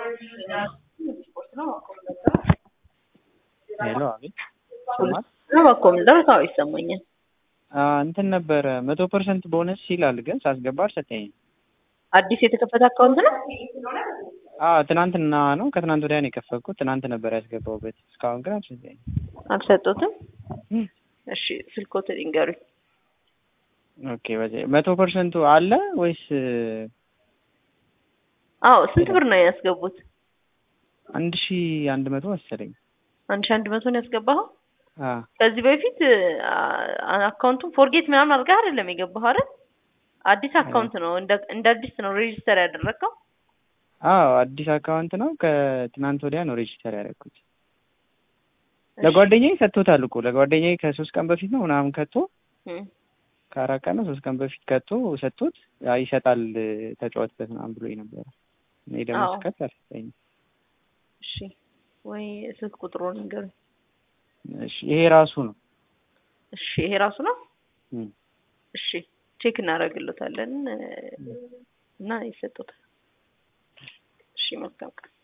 ሄሎ አቤት ይሰማል? በኮምፒውተር ታው ይሰማኛል። እንትን ነበረ መቶ ፐርሰንት ቦነስ ይላል፣ ግን ሳስገባ አልሰጠኝም። አዲስ የተከፈተ አካውንት ነው። አዎ ትናንትና ነው ከትናንት ወዲያ ነው የከፈትኩት። ትናንት ነበር ያስገባሁበት። እስካሁን ግን አልሰጠኝም። አልሰጡትም። እሺ ስልኮትን ይንገሩኝ። ኦኬ በዚህ መቶ ፐርሰንቱ አለ ወይስ? አዎ ስንት ብር ነው ያስገቡት? አንድ ሺ አንድ መቶ መሰለኝ። አንድ ሺ አንድ መቶ ነው ያስገባኸው? አዎ ከዚህ በፊት አካውንቱን ፎርጌት ምናምን አድርገህ አይደለም የገባኸው አይደል? አዲስ አካውንት ነው እንደ እንደ አዲስ ነው ሬጂስተር ያደረግከው? አዎ አዲስ አካውንት ነው። ከትናንት ወዲያ ነው ሬጂስተር ያደረኩት። ለጓደኛዬ ሰጥቶታል እኮ ለጓደኛዬ ከሶስት ቀን በፊት ነው ምናምን ከቶ ከአራት ቀን ነው ሶስት ቀን በፊት ከቶ ሰጥቶት ይሰጣል ተጫወትበት ምናምን ብሎኝ ነበረ። እኔ ደግሞ አዎ። ስከት አልሰጠኝም። እሺ ወይ ስልክ ቁጥሩን ንገሩኝ። እሺ ይሄ ራሱ ነው። እሺ ይሄ ራሱ ነው። እም። እሺ ቼክ እናደርግለታለን እና ይሰጡታል። እሺ መልካም ቀን።